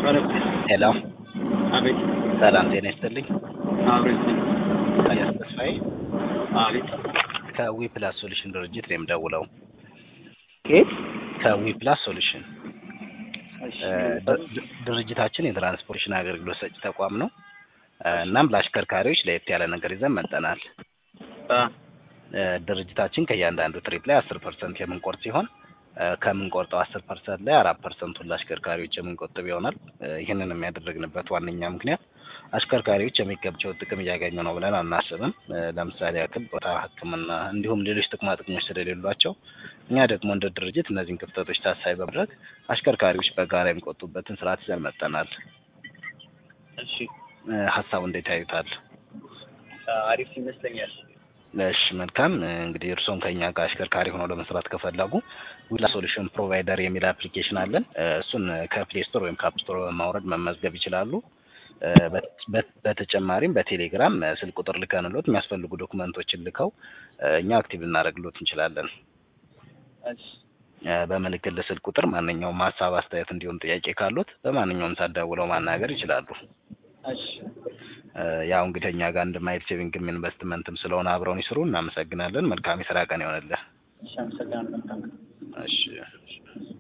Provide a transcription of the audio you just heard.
ሄሎ አቤት ሰላም ጤና ይስጥልኝ። አቤት ታዲያስ ተስፋዬ አቤት ከዊ ፕላስ ሶሉሽን ድርጅት ነው የምደውለው። ኬት ከዊ ፕላስ ሶሉሽን እ ድ- ድ- ድርጅታችን የትራንስፖርቴሽን አገልግሎት ሰጪ ተቋም ነው። እ እናም ለአሽከርካሪዎች ለየት ያለ ነገር ይዘን መጠናል። እ ድርጅታችን ከእያንዳንዱ ትሪፕ ላይ አስር ፐርሰንት የምንቆርጥ ሲሆን እ ከምንቆርጠው አስር ፐርሰንት ላይ አራት ፐርሰንቱን ለአሽከርካሪዎች የምንቆጥብ ይሆናል። እ ይህንን የሚያደርግንበት ዋነኛ ምክንያት አሽከርካሪዎች የሚገባቸውን ጥቅም እያገኙ ነው ብለን አናስብም። እ ለምሳሌ ያክል ቦታ፣ ሕክምና እንዲሁም ሌሎች ጥቅማ ጥቅሞች ስለሌሏቸው እኛ ደግሞ እንደ ድርጅት እነዚህን ክፍተቶች ታሳቢ በማድረግ አሽከርካሪዎች በጋራ የሚቆጡበትን ስርዓት ይዘን መጠናል። እሺ እ ሀሳቡ እንዴት ያዩታል? አሪፍ ይመስለኛል። እሺ መልካም እ እንግዲህ እርስዎም ከኛ ጋር አሽከርካሪ ሆነው ለመስራት ከፈለጉ ዊላ ሶሉሽን ፕሮቫይደር የሚል አፕሊኬሽን አለን። እ እሱን ከፕሌይ ስቶር ወይም ከአፕ ስቶር በማውረድ መመዝገብ ይችላሉ። እ በት- በት- በተጨማሪም በቴሌግራም እ ስልክ ቁጥር ልከንሎት የሚያስፈልጉ ዶክመንቶችን ልከው እ እኛ አክቲቭ ልናደርግሎት እንችላለን። እሺ እ በምልክል ስልክ ቁጥር ማንኛውም ሀሳብ፣ አስተያየት እንዲሁም ጥያቄ ካሉት በማንኛውም ሰዓት ደውለው ማናገር ይችላሉ። እሺ እ ያው እንግዲህ እኛ ጋር አንድ ማይል ሴቪንግም ኢንቨስትመንትም ስለሆነ አብረውን ይስሩ። እናመሰግናለን። መልካም የስራ ቀን ይሆንልህ። እሺ አመሰግናለሁ። መልካም ቀን። እሺ